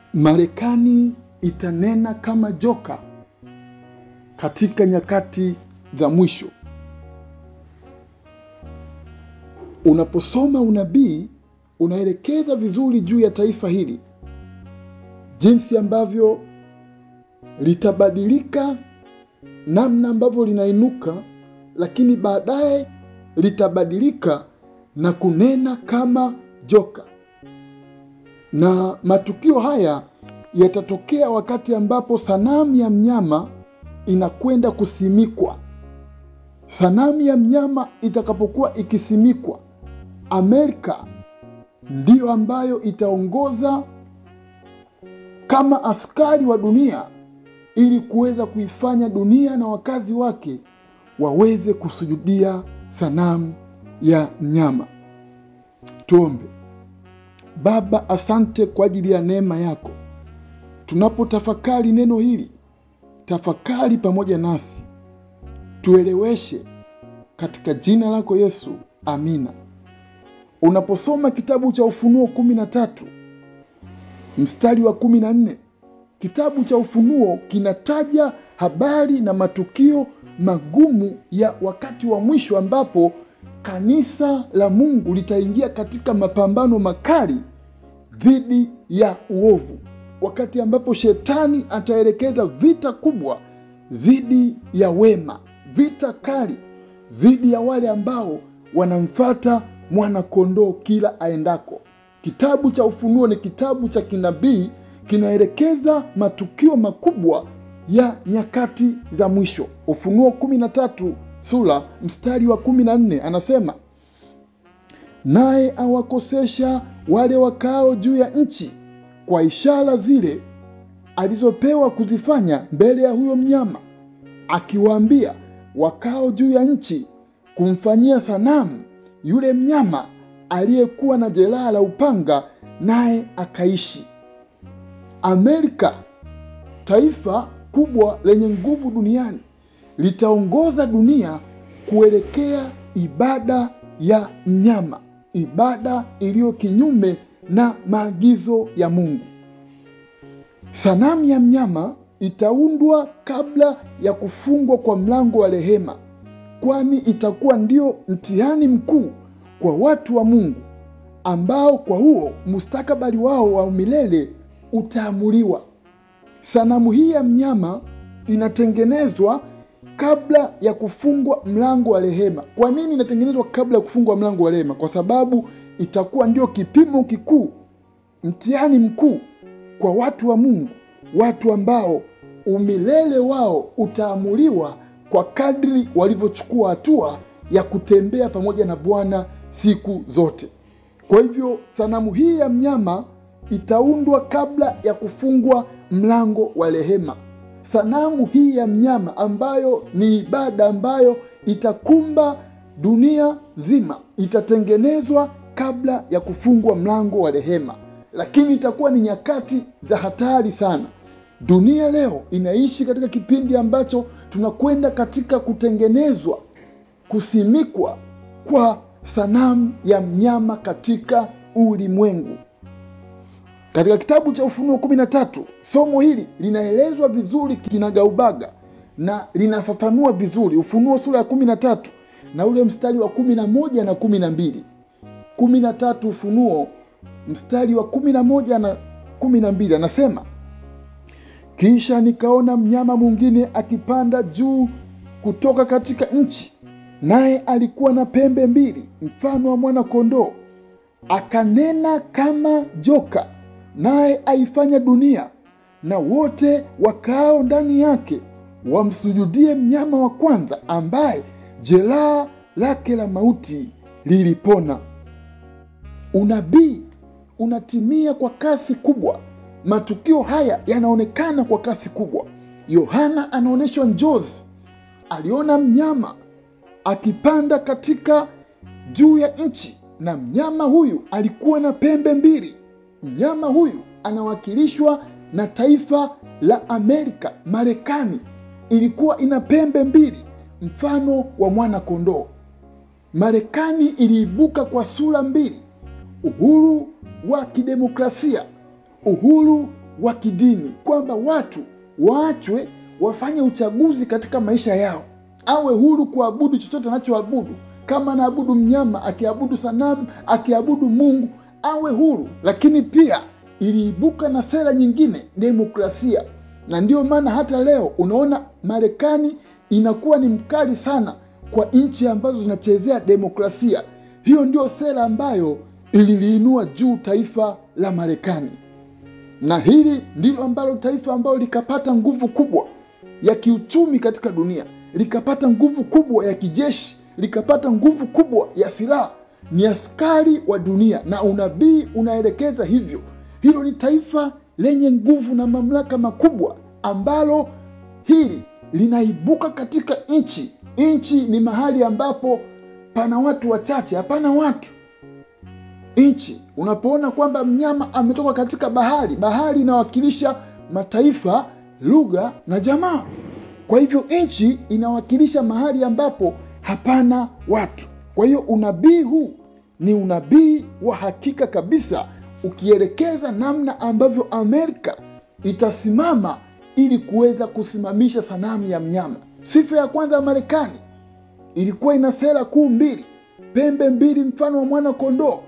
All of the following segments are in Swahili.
Marekani itanena kama joka katika nyakati za mwisho. Unaposoma unabii unaelekeza vizuri juu ya taifa hili, jinsi ambavyo litabadilika, namna ambavyo linainuka, lakini baadaye litabadilika na kunena kama joka. Na matukio haya yatatokea wakati ambapo sanamu ya mnyama inakwenda kusimikwa. Sanamu ya mnyama itakapokuwa ikisimikwa, Amerika ndiyo ambayo itaongoza kama askari wa dunia ili kuweza kuifanya dunia na wakazi wake waweze kusujudia sanamu ya mnyama. Tuombe. Baba, asante kwa ajili ya neema yako. Tunapotafakari neno hili, tafakari pamoja nasi, tueleweshe katika jina lako Yesu, amina. Unaposoma kitabu cha Ufunuo kumi na tatu mstari wa kumi na nne kitabu cha Ufunuo kinataja habari na matukio magumu ya wakati wa mwisho ambapo kanisa la Mungu litaingia katika mapambano makali dhidi ya uovu, wakati ambapo shetani ataelekeza vita kubwa dhidi ya wema, vita kali dhidi ya wale ambao wanamfata mwana-kondoo kila aendako. Kitabu cha Ufunuo ni kitabu cha kinabii, kinaelekeza matukio makubwa ya nyakati za mwisho. Ufunuo kumi na tatu sura mstari wa kumi na nne anasema naye awakosesha wale wakao juu ya nchi kwa ishara zile alizopewa kuzifanya mbele ya huyo mnyama, akiwaambia wakao juu ya nchi kumfanyia sanamu yule mnyama aliyekuwa na jeraha la upanga, naye akaishi. Amerika, taifa kubwa lenye nguvu duniani, litaongoza dunia kuelekea ibada ya mnyama, ibada iliyo kinyume na maagizo ya Mungu. Sanamu ya mnyama itaundwa kabla ya kufungwa kwa mlango wa rehema, kwani itakuwa ndio mtihani mkuu kwa watu wa Mungu ambao kwa huo mustakabali wao wa milele utaamuliwa. Sanamu hii ya mnyama inatengenezwa kabla ya kufungwa mlango wa rehema. Kwa nini inatengenezwa kabla ya kufungwa mlango wa rehema? Kwa sababu itakuwa ndio kipimo kikuu, mtihani mkuu kwa watu wa Mungu, watu ambao umilele wao utaamuliwa kwa kadri walivyochukua hatua ya kutembea pamoja na Bwana siku zote. Kwa hivyo sanamu hii ya mnyama itaundwa kabla ya kufungwa mlango wa rehema. Sanamu hii ya mnyama ambayo ni ibada ambayo itakumba dunia nzima itatengenezwa kabla ya kufungwa mlango wa rehema, lakini itakuwa ni nyakati za hatari sana. Dunia leo inaishi katika kipindi ambacho tunakwenda katika kutengenezwa, kusimikwa kwa sanamu ya mnyama katika ulimwengu. Katika kitabu cha Ufunuo kumi na tatu somo hili linaelezwa vizuri kinagaubaga na linafafanua vizuri. Ufunuo sura ya kumi na tatu na ule mstari wa kumi na moja na kumi na mbili kumi na tatu Ufunuo mstari wa kumi na moja na kumi na mbili anasema kisha nikaona mnyama mwingine akipanda juu kutoka katika nchi, naye alikuwa na pembe mbili mfano wa mwana-kondoo, akanena kama joka, naye aifanya dunia na wote wakaao ndani yake wamsujudie mnyama wa kwanza, ambaye jeraha lake la mauti lilipona. Unabii unatimia kwa kasi kubwa. Matukio haya yanaonekana kwa kasi kubwa. Yohana anaonyeshwa njozi, aliona mnyama akipanda katika juu ya nchi, na mnyama huyu alikuwa na pembe mbili. Mnyama huyu anawakilishwa na taifa la Amerika. Marekani ilikuwa ina pembe mbili mfano wa mwana kondoo. Marekani iliibuka kwa sura mbili: uhuru wa kidemokrasia, uhuru wa kidini, kwamba watu waachwe wafanye uchaguzi katika maisha yao, awe huru kuabudu chochote anachoabudu. Kama anaabudu mnyama, akiabudu sanamu, akiabudu Mungu, awe huru. Lakini pia iliibuka na sera nyingine, demokrasia, na ndiyo maana hata leo unaona Marekani inakuwa ni mkali sana kwa nchi ambazo zinachezea demokrasia. Hiyo ndio sera ambayo ililiinua juu taifa la Marekani, na hili ndilo ambalo taifa ambalo likapata nguvu kubwa ya kiuchumi katika dunia, likapata nguvu kubwa ya kijeshi, likapata nguvu kubwa ya silaha, ni askari wa dunia, na unabii unaelekeza hivyo. Hilo ni taifa lenye nguvu na mamlaka makubwa ambalo hili linaibuka katika nchi. Nchi ni mahali ambapo pana watu wachache, hapana watu. Nchi unapoona kwamba mnyama ametoka katika bahari, bahari inawakilisha mataifa, lugha na jamaa. Kwa hivyo nchi inawakilisha mahali ambapo hapana watu. Kwa hiyo unabii huu ni unabii wa hakika kabisa, ukielekeza namna ambavyo Amerika itasimama ili kuweza kusimamisha sanamu ya mnyama. Sifa ya kwanza ya Marekani ilikuwa ina sera kuu mbili, pembe mbili mfano wa mwana kondoo,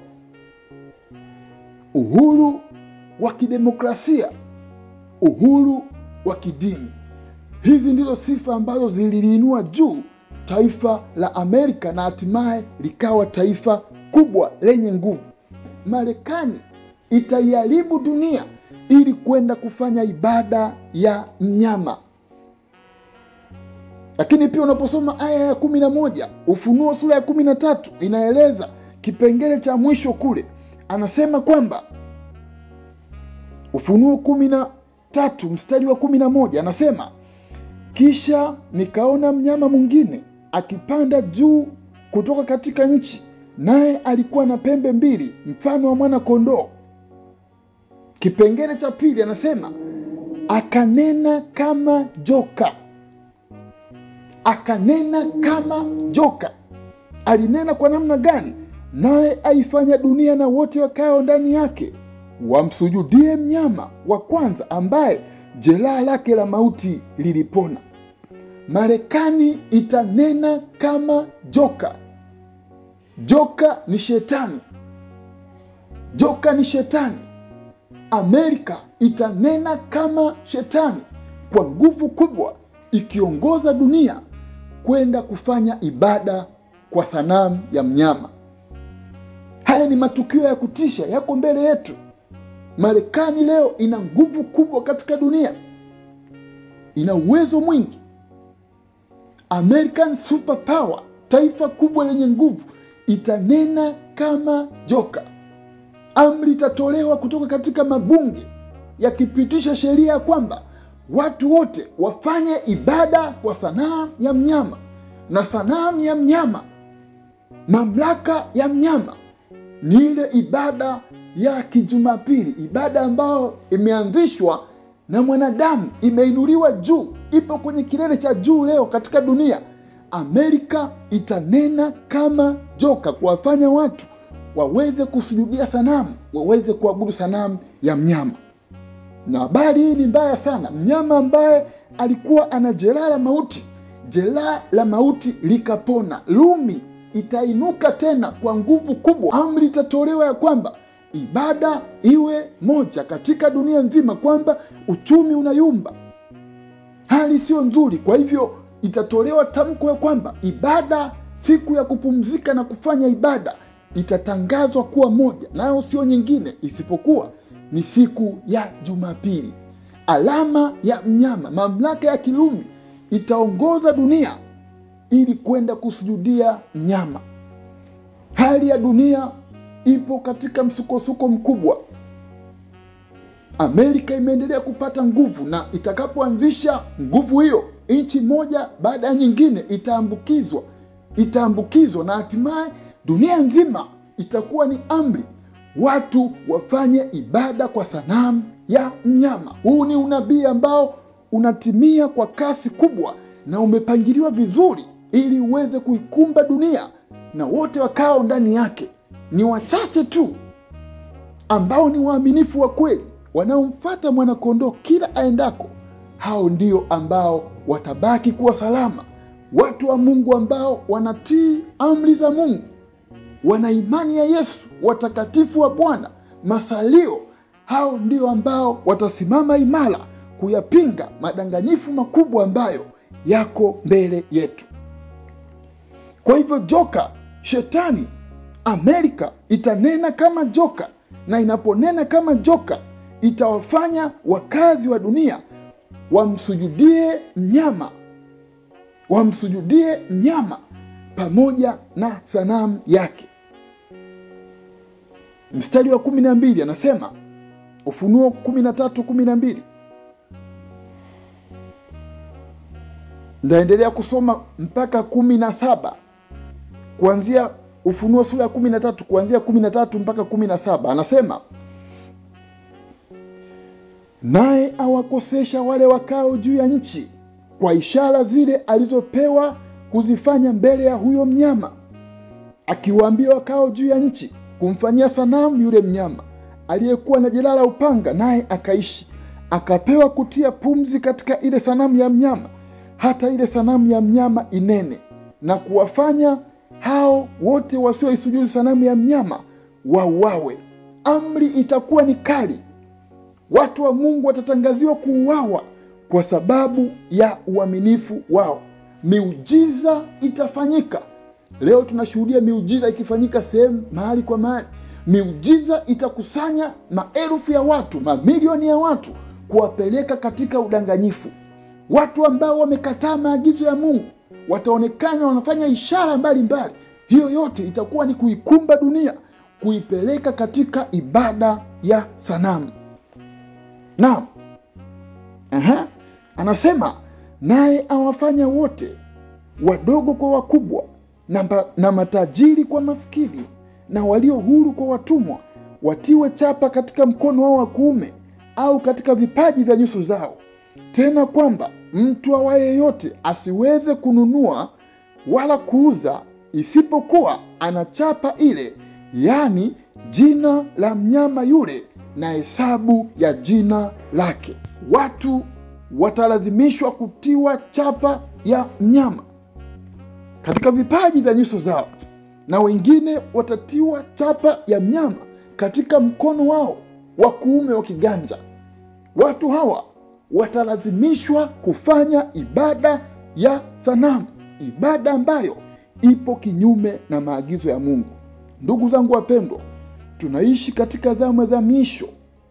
uhuru wa kidemokrasia, uhuru wa kidini. Hizi ndizo sifa ambazo zililiinua juu taifa la Amerika na hatimaye likawa taifa kubwa lenye nguvu. Marekani itaiharibu dunia ili kwenda kufanya ibada ya mnyama. Lakini pia unaposoma aya ya kumi na moja Ufunuo sura ya kumi na tatu inaeleza kipengele cha mwisho kule, anasema kwamba Ufunuo kumi na tatu mstari wa kumi na moja anasema kisha nikaona mnyama mwingine akipanda juu kutoka katika nchi, naye alikuwa na pembe mbili mfano wa mwana kondoo. Kipengele cha pili anasema akanena kama joka, akanena kama joka. Alinena kwa namna gani? Naye aifanya dunia na wote wakao ndani yake wamsujudie mnyama wa kwanza, ambaye jeraha lake la mauti lilipona. Marekani itanena kama joka. Joka ni shetani, joka ni shetani. Amerika itanena kama shetani kwa nguvu kubwa, ikiongoza dunia kwenda kufanya ibada kwa sanamu ya mnyama. Haya ni matukio ya kutisha, yako mbele yetu. Marekani leo ina nguvu kubwa katika dunia, ina uwezo mwingi. American superpower, taifa kubwa lenye nguvu, itanena kama joka. Amri itatolewa kutoka katika mabunge yakipitisha sheria ya kwamba watu wote wafanye ibada kwa sanamu ya mnyama, na sanamu ya mnyama, mamlaka ya mnyama ni ile ibada ya kijumapili, ibada ambayo imeanzishwa na mwanadamu, imeinuliwa juu, ipo kwenye kilele cha juu leo katika dunia. Amerika itanena kama joka, kuwafanya watu waweze kusujudia sanamu, waweze kuabudu sanamu ya mnyama. Na habari hii ni mbaya sana. Mnyama ambaye alikuwa ana jeraha la mauti, jeraha la mauti likapona. Rumi itainuka tena kwa nguvu kubwa. Amri itatolewa ya kwamba ibada iwe moja katika dunia nzima, kwamba uchumi unayumba, hali sio nzuri. Kwa hivyo itatolewa tamko ya kwamba ibada, siku ya kupumzika na kufanya ibada itatangazwa kuwa moja, nayo sio nyingine isipokuwa ni siku ya Jumapili. Alama ya mnyama, mamlaka ya Kirumi itaongoza dunia ili kwenda kusujudia mnyama. Hali ya dunia ipo katika msukosuko mkubwa. Amerika imeendelea kupata nguvu, na itakapoanzisha nguvu hiyo, nchi moja baada ya nyingine itaambukizwa, itaambukizwa na hatimaye dunia nzima itakuwa ni amri watu wafanye ibada kwa sanamu ya mnyama. Huu ni unabii ambao unatimia kwa kasi kubwa na umepangiliwa vizuri ili uweze kuikumba dunia na wote wakao ndani yake. Ni wachache tu ambao ni waaminifu wa kweli wanaomfuata mwanakondoo kila aendako, hao ndio ambao watabaki kuwa salama. Watu wa Mungu ambao wanatii amri za Mungu, wana imani ya Yesu, watakatifu wa Bwana, masalio, hao ndio ambao watasimama imara kuyapinga madanganyifu makubwa ambayo yako mbele yetu. Kwa hivyo joka, shetani, Amerika itanena kama joka, na inaponena kama joka itawafanya wakazi wa dunia wamsujudie mnyama, wamsujudie mnyama pamoja na sanamu yake. Mstari wa kumi na mbili anasema Ufunuo kumi na tatu kumi na mbili Ndaendelea kusoma mpaka kumi na saba kuanzia Ufunuo sura ya kumi na tatu kuanzia kumi na tatu mpaka kumi na saba anasema naye awakosesha wale wakao juu ya nchi kwa ishara zile alizopewa kuzifanya mbele ya huyo mnyama, akiwaambia wakao juu ya nchi kumfanyia sanamu yule mnyama aliyekuwa na jeraha la upanga, naye akaishi, akapewa kutia pumzi katika ile sanamu ya mnyama, hata ile sanamu ya mnyama inene, na kuwafanya hao wote wasioisujudu sanamu ya mnyama wauawe. Amri itakuwa ni kali, watu wa Mungu watatangaziwa kuuawa kwa sababu ya uaminifu wao. Miujiza itafanyika. Leo tunashuhudia miujiza ikifanyika sehemu mahali kwa mahali. Miujiza itakusanya maelfu ya watu, mamilioni ya watu, kuwapeleka katika udanganyifu. Watu ambao wamekataa maagizo ya Mungu wataonekana wanafanya ishara mbalimbali. Hiyo yote itakuwa ni kuikumba dunia, kuipeleka katika ibada ya sanamu. Naam, aha, anasema naye awafanya wote wadogo kwa wakubwa na, mba, na matajiri kwa maskini na walio huru kwa watumwa, watiwe chapa katika mkono wao wa kuume au katika vipaji vya nyuso zao, tena kwamba mtu awaye yote asiweze kununua wala kuuza isipokuwa ana chapa ile, yaani jina la mnyama yule na hesabu ya jina lake. Watu watalazimishwa kutiwa chapa ya mnyama katika vipaji vya nyuso zao, na wengine watatiwa chapa ya mnyama katika mkono wao wa kuume wa kiganja. Watu hawa watalazimishwa kufanya ibada ya sanamu, ibada ambayo ipo kinyume na maagizo ya Mungu. Ndugu zangu wapendwa, tunaishi katika zama za miisho.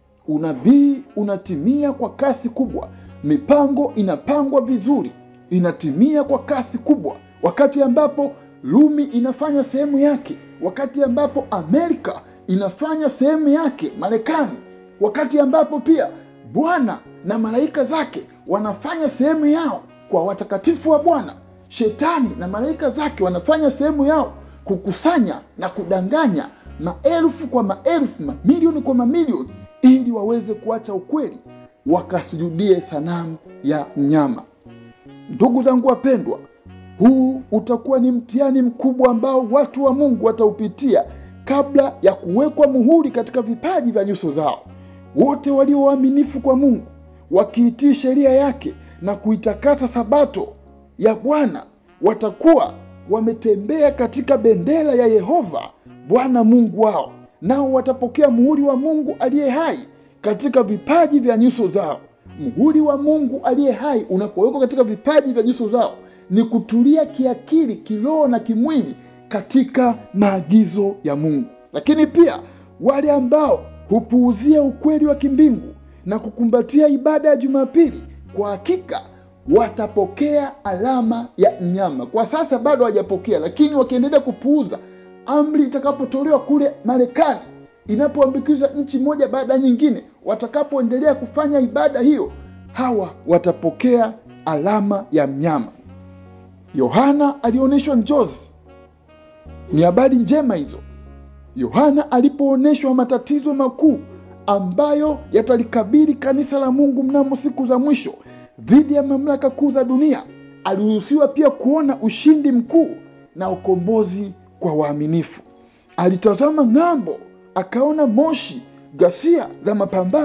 Unabii unatimia kwa kasi kubwa, mipango inapangwa vizuri, inatimia kwa kasi kubwa, wakati ambapo Rumi inafanya sehemu yake, wakati ambapo Amerika inafanya sehemu yake, Marekani, wakati ambapo pia Bwana na malaika zake wanafanya sehemu yao kwa watakatifu wa Bwana. Shetani na malaika zake wanafanya sehemu yao kukusanya na kudanganya maelfu kwa maelfu, mamilioni kwa mamilioni, ili waweze kuacha ukweli wakasujudie sanamu ya mnyama. Ndugu zangu wapendwa, huu utakuwa ni mtihani mkubwa ambao watu wa Mungu wataupitia kabla ya kuwekwa muhuri katika vipaji vya nyuso zao. Wote walio waaminifu kwa Mungu wakiitii sheria yake na kuitakasa sabato ya Bwana watakuwa wametembea katika bendera ya Yehova Bwana Mungu wao, nao watapokea muhuri wa Mungu aliye hai katika vipaji vya nyuso zao. Muhuri wa Mungu aliye hai unapowekwa katika vipaji vya nyuso zao ni kutulia kiakili, kiroho na kimwili katika maagizo ya Mungu. Lakini pia wale ambao hupuuzia ukweli wa kimbingu na kukumbatia ibada ya Jumapili, kwa hakika watapokea alama ya mnyama. Kwa sasa bado hawajapokea, lakini wakiendelea kupuuza amri itakapotolewa kule Marekani, inapoambukizwa nchi moja baada ya nyingine, watakapoendelea kufanya ibada hiyo, hawa watapokea alama ya mnyama. Yohana alionyeshwa njozi, ni habari njema hizo. Yohana alipoonyeshwa matatizo makuu ambayo yatalikabili kanisa la Mungu mnamo siku za mwisho dhidi ya mamlaka kuu za dunia, aliruhusiwa pia kuona ushindi mkuu na ukombozi kwa waaminifu. Alitazama ng'ambo, akaona moshi, ghasia za mapambano,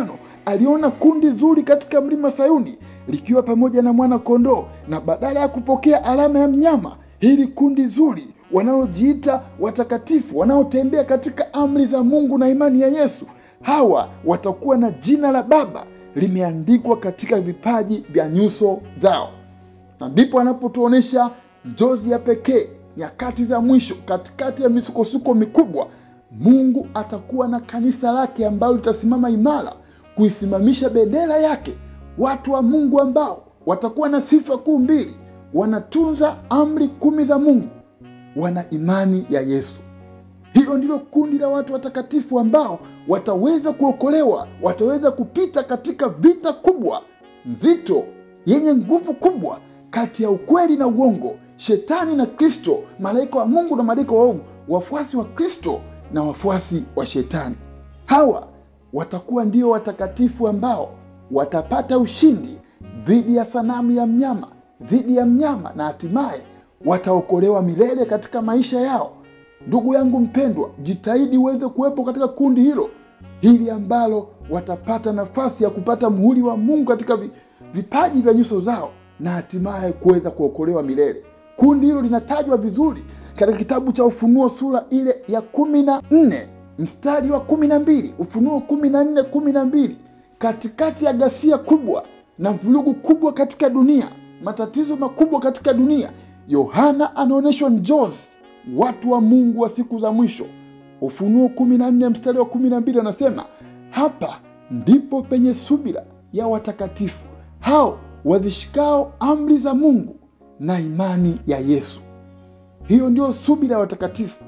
aliona kundi zuri katika mlima Sayuni likiwa pamoja na mwana kondoo, na badala ya kupokea alama ya mnyama, hili kundi zuri wanalojiita watakatifu, wanaotembea katika amri za Mungu na imani ya Yesu, hawa watakuwa na jina la Baba limeandikwa katika vipaji vya nyuso zao. Na ndipo anapotuonesha njozi ya pekee nyakati za mwisho, katikati ya misukosuko mikubwa, Mungu atakuwa na kanisa lake ambalo litasimama imara kuisimamisha bendera yake, watu wa Mungu ambao watakuwa na sifa kuu mbili: wanatunza amri kumi za Mungu, wana imani ya Yesu. Hilo ndilo kundi la watu watakatifu ambao wataweza kuokolewa, wataweza kupita katika vita kubwa nzito, yenye nguvu kubwa, kati ya ukweli na uongo, shetani na Kristo, malaika wa Mungu na malaika waovu, wafuasi wa Kristo na wafuasi wa shetani. Hawa watakuwa ndio watakatifu ambao watapata ushindi dhidi ya sanamu ya mnyama, dhidi ya mnyama, na hatimaye wataokolewa milele katika maisha yao. Ndugu yangu mpendwa, jitahidi uweze kuwepo katika kundi hilo hili ambalo watapata nafasi ya kupata muhuri wa Mungu katika vipaji vya nyuso zao na hatimaye kuweza kuokolewa milele. Kundi hilo linatajwa vizuri katika kitabu cha Ufunuo sura ile ya kumi na nne mstari wa kumi na mbili Ufunuo kumi na nne kumi na mbili Katikati ya ghasia kubwa na vurugu kubwa katika dunia, matatizo makubwa katika dunia, Yohana anaonyeshwa njozi watu wa Mungu wa siku za mwisho. Ufunuo kumi na nne mstari wa kumi na mbili anasema hapa ndipo penye subira ya watakatifu hao wazishikao amri za Mungu na imani ya Yesu. Hiyo ndio subira ya watakatifu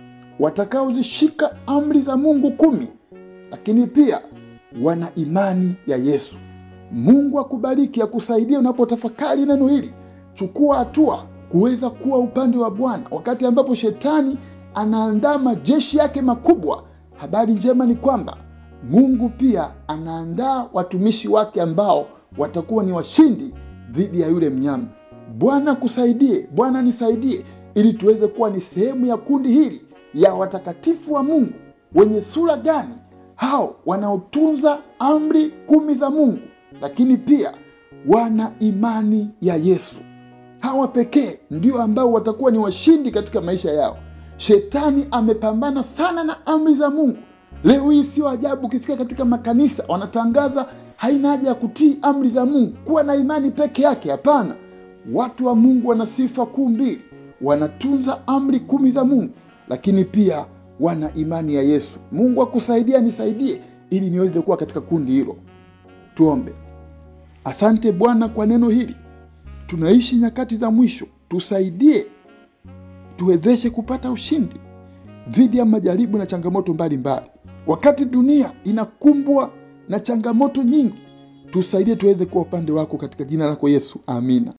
watakaozishika amri za Mungu kumi, lakini pia wana imani ya Yesu. Mungu akubariki, akusaidia unapotafakari neno hili. Chukua hatua kuweza kuwa upande wa Bwana wakati ambapo shetani anaandaa majeshi yake makubwa. Habari njema ni kwamba Mungu pia anaandaa watumishi wake ambao watakuwa ni washindi dhidi ya yule mnyama. Bwana kusaidie, Bwana nisaidie, ili tuweze kuwa ni sehemu ya kundi hili ya watakatifu wa Mungu. Wenye sura gani? Hao wanaotunza amri kumi za Mungu, lakini pia wana imani ya Yesu. Hawa pekee ndio ambao watakuwa ni washindi katika maisha yao. Shetani amepambana sana na amri za Mungu. Leo hii sio ajabu ukisikia katika makanisa wanatangaza haina haja ya kutii amri za Mungu, kuwa na imani peke yake. Hapana, watu wa Mungu wana sifa kuu mbili: wanatunza amri kumi za Mungu, lakini pia wana imani ya Yesu. Mungu akusaidia, nisaidie ili niweze kuwa katika kundi hilo. Tuombe. Asante Bwana kwa neno hili. Tunaishi nyakati za mwisho, tusaidie, tuwezeshe kupata ushindi dhidi ya majaribu na changamoto mbalimbali mbali. Wakati dunia inakumbwa na changamoto nyingi, tusaidie tuweze kuwa upande wako, katika jina lako Yesu, amina.